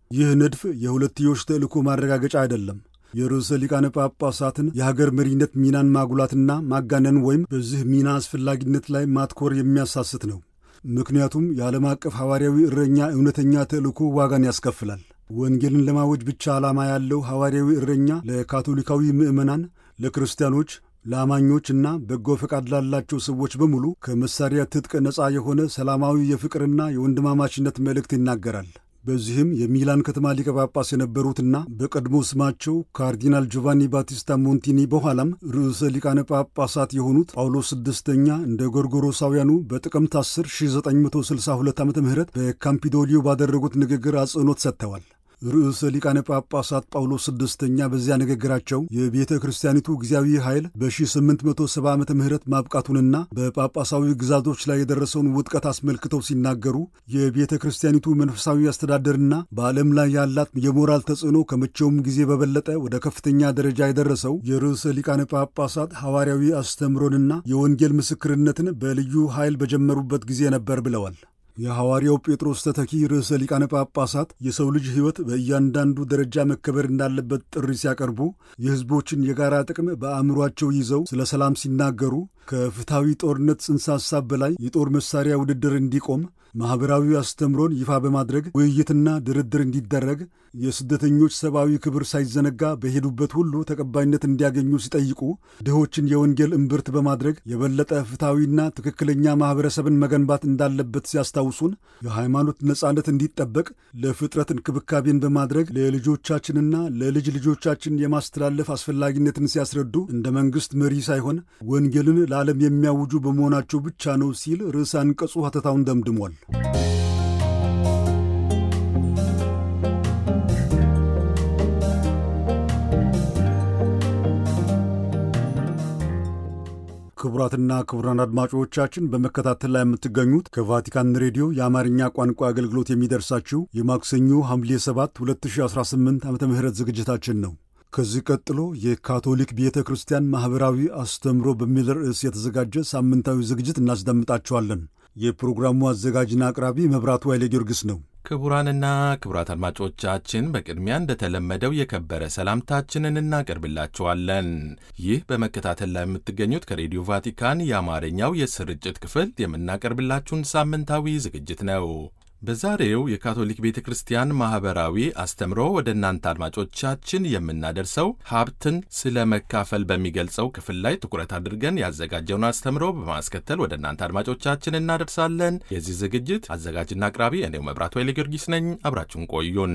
ይህ ንድፍ የሁለትዮሽ ተልእኮ ማረጋገጫ አይደለም። የርዕሰ ሊቃነ ጳጳሳትን የሀገር መሪነት ሚናን ማጉላትና ማጋነን ወይም በዚህ ሚና አስፈላጊነት ላይ ማትኮር የሚያሳስት ነው። ምክንያቱም የዓለም አቀፍ ሐዋርያዊ እረኛ እውነተኛ ተልእኮ ዋጋን ያስከፍላል። ወንጌልን ለማወጅ ብቻ ዓላማ ያለው ሐዋርያዊ እረኛ ለካቶሊካዊ ምዕመናን፣ ለክርስቲያኖች፣ ለአማኞች እና በጎ ፈቃድ ላላቸው ሰዎች በሙሉ ከመሳሪያ ትጥቅ ነፃ የሆነ ሰላማዊ የፍቅርና የወንድማማችነት መልእክት ይናገራል። በዚህም የሚላን ከተማ ሊቀ ጳጳስ የነበሩትና በቀድሞ ስማቸው ካርዲናል ጆቫኒ ባቲስታ ሞንቲኒ በኋላም ርዕሰ ሊቃነ ጳጳሳት የሆኑት ጳውሎስ ስድስተኛ እንደ ጎርጎሮሳውያኑ በጥቅምት 10 1962 ዓ ም በካምፒዶሊዮ ባደረጉት ንግግር አጽንኦት ሰጥተዋል። ርዕሰ ሊቃነ ጳጳሳት ጳውሎስ ስድስተኛ በዚያ ንግግራቸው የቤተ ክርስቲያኒቱ ጊዜያዊ ኃይል በ1870 ዓ ም ማብቃቱንና በጳጳሳዊ ግዛቶች ላይ የደረሰውን ውጥቀት አስመልክተው ሲናገሩ የቤተ ክርስቲያኒቱ መንፈሳዊ አስተዳደርና በዓለም ላይ ያላት የሞራል ተጽዕኖ ከመቼውም ጊዜ በበለጠ ወደ ከፍተኛ ደረጃ የደረሰው የርዕሰ ሊቃነ ጳጳሳት ሐዋርያዊ አስተምሮንና የወንጌል ምስክርነትን በልዩ ኃይል በጀመሩበት ጊዜ ነበር ብለዋል። የሐዋርያው ጴጥሮስ ተተኪ ርዕሰ ሊቃነ ጳጳሳት የሰው ልጅ ሕይወት በእያንዳንዱ ደረጃ መከበር እንዳለበት ጥሪ ሲያቀርቡ የሕዝቦችን የጋራ ጥቅም በአእምሯቸው ይዘው ስለ ሰላም ሲናገሩ ከፍትሐዊ ጦርነት ጽንሰ ሐሳብ በላይ የጦር መሳሪያ ውድድር እንዲቆም ማኅበራዊ አስተምሮን ይፋ በማድረግ ውይይትና ድርድር እንዲደረግ የስደተኞች ሰብአዊ ክብር ሳይዘነጋ በሄዱበት ሁሉ ተቀባይነት እንዲያገኙ ሲጠይቁ ድሆችን የወንጌል እምብርት በማድረግ የበለጠ ፍትሐዊና ትክክለኛ ማኅበረሰብን መገንባት እንዳለበት ሲያስታውሱን የሃይማኖት ነጻነት እንዲጠበቅ ለፍጥረት እንክብካቤን በማድረግ ለልጆቻችንና ለልጅ ልጆቻችን የማስተላለፍ አስፈላጊነትን ሲያስረዱ እንደ መንግሥት መሪ ሳይሆን ወንጌልን ለዓለም የሚያውጁ በመሆናቸው ብቻ ነው ሲል ርዕሰ አንቀጹ ሐተታውን ደምድሟል። ክቡራትና ክቡራን አድማጮቻችን በመከታተል ላይ የምትገኙት ከቫቲካን ሬዲዮ የአማርኛ ቋንቋ አገልግሎት የሚደርሳችሁ የማክሰኞ ሐምሌ 7 2018 ዓ ም ዝግጅታችን ነው። ከዚህ ቀጥሎ የካቶሊክ ቤተ ክርስቲያን ማኅበራዊ አስተምሮ በሚል ርዕስ የተዘጋጀ ሳምንታዊ ዝግጅት እናስደምጣችኋለን። የፕሮግራሙ አዘጋጅና አቅራቢ መብራቱ ኃይለ ጊዮርጊስ ነው። ክቡራንና ክቡራት አድማጮቻችን በቅድሚያ እንደተለመደው የከበረ ሰላምታችንን እናቀርብላችኋለን። ይህ በመከታተል ላይ የምትገኙት ከሬዲዮ ቫቲካን የአማርኛው የስርጭት ክፍል የምናቀርብላችሁን ሳምንታዊ ዝግጅት ነው። በዛሬው የካቶሊክ ቤተ ክርስቲያን ማኅበራዊ አስተምሮ ወደ እናንተ አድማጮቻችን የምናደርሰው ሀብትን ስለ መካፈል በሚገልጸው ክፍል ላይ ትኩረት አድርገን ያዘጋጀውን አስተምሮ በማስከተል ወደ እናንተ አድማጮቻችን እናደርሳለን። የዚህ ዝግጅት አዘጋጅና አቅራቢ እኔው መብራቱ ኃይለ ጊዮርጊስ ነኝ። አብራችሁን ቆዩን።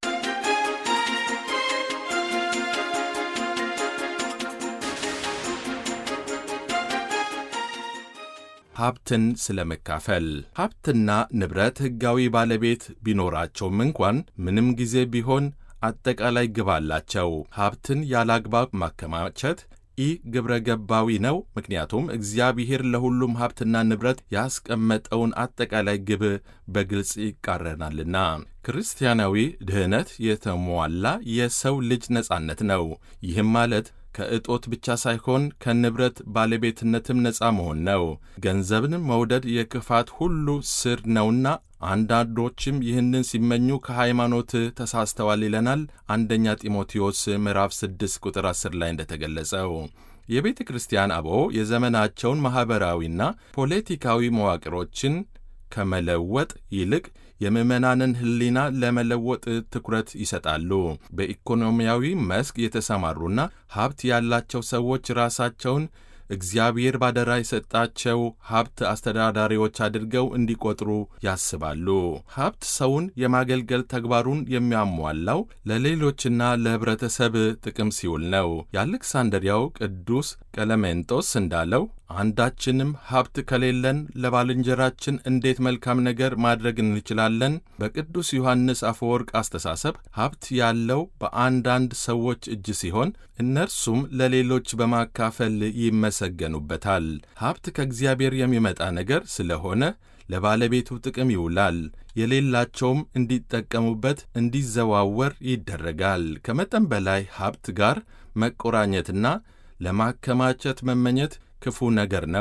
ሀብትን ስለ መካፈል ሀብትና ንብረት ሕጋዊ ባለቤት ቢኖራቸውም እንኳን ምንም ጊዜ ቢሆን አጠቃላይ ግብ አላቸው። ሀብትን ያለ አግባብ ማከማቸት ኢ ግብረ ገባዊ ነው። ምክንያቱም እግዚአብሔር ለሁሉም ሀብትና ንብረት ያስቀመጠውን አጠቃላይ ግብ በግልጽ ይቃረናልና። ክርስቲያናዊ ድህነት የተሟላ የሰው ልጅ ነጻነት ነው። ይህም ማለት ከእጦት ብቻ ሳይሆን ከንብረት ባለቤትነትም ነፃ መሆን ነው። ገንዘብን መውደድ የክፋት ሁሉ ስር ነውና አንዳንዶችም ይህንን ሲመኙ ከሃይማኖት ተሳስተዋል ይለናል አንደኛ ጢሞቴዎስ ምዕራፍ 6 ቁጥር 10 ላይ እንደተገለጸው። የቤተ ክርስቲያን አበው የዘመናቸውን ማኅበራዊና ፖለቲካዊ መዋቅሮችን ከመለወጥ ይልቅ የምዕመናንን ሕሊና ለመለወጥ ትኩረት ይሰጣሉ። በኢኮኖሚያዊ መስክ የተሰማሩና ሀብት ያላቸው ሰዎች ራሳቸውን እግዚአብሔር ባደራ የሰጣቸው ሀብት አስተዳዳሪዎች አድርገው እንዲቆጥሩ ያስባሉ። ሀብት ሰውን የማገልገል ተግባሩን የሚያሟላው ለሌሎችና ለኅብረተሰብ ጥቅም ሲውል ነው። የአሌክሳንድሪያው ቅዱስ ቀለሜንጦስ እንዳለው አንዳችንም ሀብት ከሌለን ለባልንጀራችን እንዴት መልካም ነገር ማድረግ እንችላለን? በቅዱስ ዮሐንስ አፈወርቅ አስተሳሰብ ሀብት ያለው በአንዳንድ ሰዎች እጅ ሲሆን እነርሱም ለሌሎች በማካፈል ይመሰገኑበታል። ሀብት ከእግዚአብሔር የሚመጣ ነገር ስለሆነ ለባለቤቱ ጥቅም ይውላል። የሌላቸውም እንዲጠቀሙበት እንዲዘዋወር ይደረጋል። ከመጠን በላይ ሀብት ጋር መቆራኘትና ለማከማቸት መመኘት ክፉ ነገር ነው።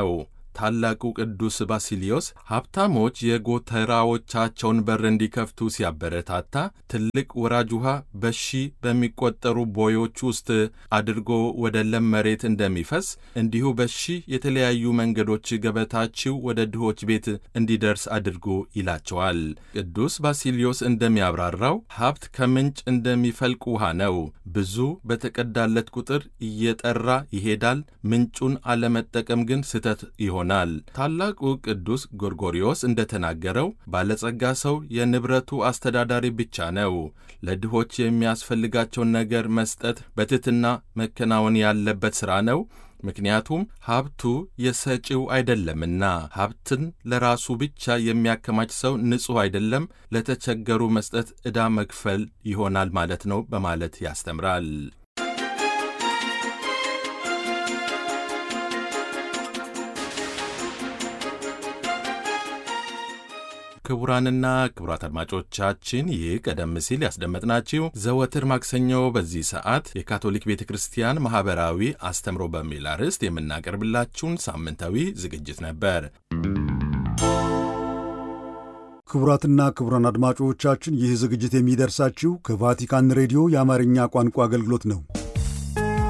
ታላቁ ቅዱስ ባሲሊዮስ ሀብታሞች የጎተራዎቻቸውን በር እንዲከፍቱ ሲያበረታታ ትልቅ ወራጅ ውሃ በሺ በሚቆጠሩ ቦዮች ውስጥ አድርጎ ወደ ለም መሬት እንደሚፈስ እንዲሁ በሺ የተለያዩ መንገዶች ገበታችሁ ወደ ድሆች ቤት እንዲደርስ አድርጎ ይላቸዋል። ቅዱስ ባሲሊዮስ እንደሚያብራራው ሀብት ከምንጭ እንደሚፈልቅ ውሃ ነው። ብዙ በተቀዳለት ቁጥር እየጠራ ይሄዳል። ምንጩን አለመጠቀም ግን ስህተት ይሆናል። ታላቁ ቅዱስ ጎርጎሪዮስ እንደተናገረው ባለጸጋ ሰው የንብረቱ አስተዳዳሪ ብቻ ነው። ለድሆች የሚያስፈልጋቸውን ነገር መስጠት በትሕትና መከናወን ያለበት ሥራ ነው። ምክንያቱም ሀብቱ የሰጪው አይደለምና። ሀብትን ለራሱ ብቻ የሚያከማች ሰው ንጹሕ አይደለም፣ ለተቸገሩ መስጠት ዕዳ መክፈል ይሆናል ማለት ነው በማለት ያስተምራል። ክቡራንና ክቡራት አድማጮቻችን ይህ ቀደም ሲል ያስደመጥናችሁ ዘወትር ማክሰኞ በዚህ ሰዓት የካቶሊክ ቤተ ክርስቲያን ማኅበራዊ አስተምሮ በሚል አርዕስት የምናቀርብላችሁን ሳምንታዊ ዝግጅት ነበር። ክቡራትና ክቡራን አድማጮቻችን ይህ ዝግጅት የሚደርሳችሁ ከቫቲካን ሬዲዮ የአማርኛ ቋንቋ አገልግሎት ነው።